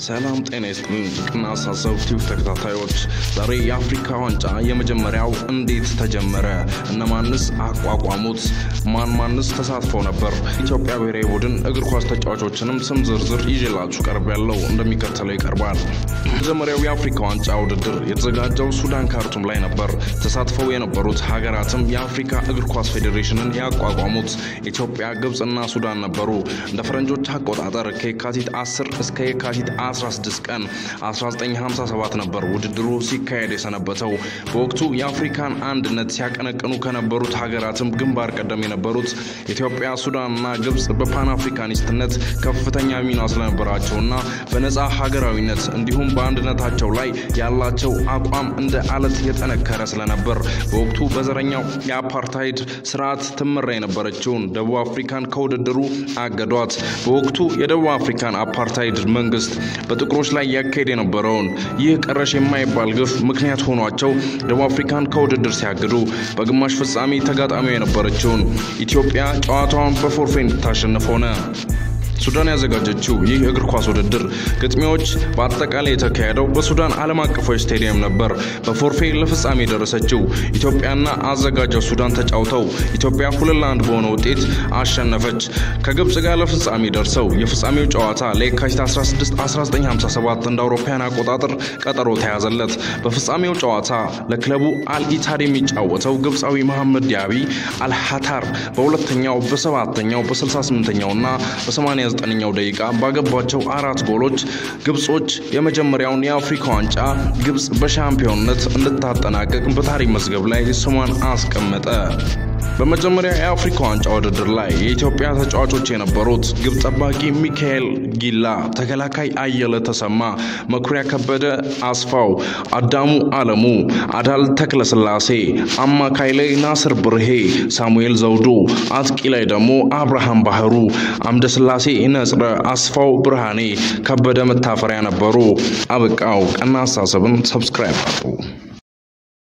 ሰላም ጤና ይስጥልን። ቅና አሳሰብ ቲቪ ተከታታዮች ዛሬ የአፍሪካ ዋንጫ የመጀመሪያው እንዴት ተጀመረ? እነማንስ አቋቋሙት? ማን ማንስ ተሳትፎ ነበር? ኢትዮጵያ ብሔራዊ ቡድን እግር ኳስ ተጫዋቾችንም ስም ዝርዝር ይዤላችሁ ቀርብ ያለው እንደሚከተለው ይቀርባል። መጀመሪያው የአፍሪካ ዋንጫ ውድድር የተዘጋጀው ሱዳን ካርቱም ላይ ነበር። ተሳትፈው የነበሩት ሀገራትም የአፍሪካ እግር ኳስ ፌዴሬሽንን ያቋቋሙት ኢትዮጵያ፣ ግብፅና ሱዳን ነበሩ። እንደ ፈረንጆች አቆጣጠር ከየካቲት 10 እስከ የካቲት 16 ቀን 1957 ነበር ውድድሩ ሲካሄድ የሰነበተው። በወቅቱ የአፍሪካን አንድነት ሲያቀነቅኑ ከነበሩት ሀገራትም ግንባር ቀደም የነበሩት ኢትዮጵያ፣ ሱዳንና ግብፅ በፓን አፍሪካኒስትነት ከፍተኛ ሚና ስለነበራቸውና በነፃ ሀገራዊነት እንዲሁም በአንድነታቸው ላይ ያላቸው አቋም እንደ አለት የጠነከረ ስለነበር በወቅቱ በዘረኛው የአፓርታይድ ስርዓት ትመራ የነበረችውን ደቡብ አፍሪካን ከውድድሩ አገዷት። በወቅቱ የደቡብ አፍሪካን አፓርታይድ መንግስት በጥቁሮች ላይ ያካሄድ የነበረውን ይህ ቀረሽ የማይባል ግፍ ምክንያት ሆኗቸው ደቡብ አፍሪካን ከውድድር ሲያግዱ በግማሽ ፍጻሜ ተጋጣሚው የነበረችውን ኢትዮጵያ ጨዋታዋን በፎርፌ እንድታሸንፍ ሆነ። ሱዳን ያዘጋጀችው ይህ እግር ኳስ ውድድር ግጥሚያዎች በአጠቃላይ የተካሄደው በሱዳን ዓለም አቀፋዊ ስቴዲየም ነበር። በፎርፌ ለፍጻሜ የደረሰችው ኢትዮጵያና አዘጋጇ ሱዳን ተጫውተው ኢትዮጵያ ሁለት ለአንድ በሆነ ውጤት አሸነፈች። ከግብፅ ጋር ለፍጻሜ ደርሰው የፍጻሜው ጨዋታ ለየካቲት 16 1957 እንደ አውሮፓውያን አቆጣጠር ቀጠሮ ተያዘለት። በፍጻሜው ጨዋታ ለክለቡ አልኢታድ የሚጫወተው ግብፃዊ መሐመድ ዲያቢ አልሃታር በሁለተኛው በሰባተኛው በ68ኛውና በ89 ዘጠነኛው ደቂቃ ባገባቸው አራት ጎሎች ግብጾች የመጀመሪያውን የአፍሪካ ዋንጫ ግብጽ በሻምፒዮንነት እንድታጠናቀቅ በታሪክ መዝገብ ላይ ስሟን አስቀመጠ። በመጀመሪያ የአፍሪካ ዋንጫ ውድድር ላይ የኢትዮጵያ ተጫዋቾች የነበሩት ግብ ጠባቂ ሚካኤል ጊላ፣ ተከላካይ አየለ ተሰማ፣ መኩሪያ ከበደ፣ አስፋው አዳሙ፣ አለሙ አዳል፣ ተክለስላሴ፣ አማካይ ላይ ናስር ብርሄ፣ ሳሙኤል ዘውዱ፣ አጥቂ ላይ ደግሞ አብርሃም ባህሩ፣ አምደስላሴ ነጽረ፣ አስፋው ብርሃኔ፣ ከበደ መታፈሪያ ነበሩ። አበቃው። ቀና አስተሳሰብን ሰብስክራይብ አድርጉ።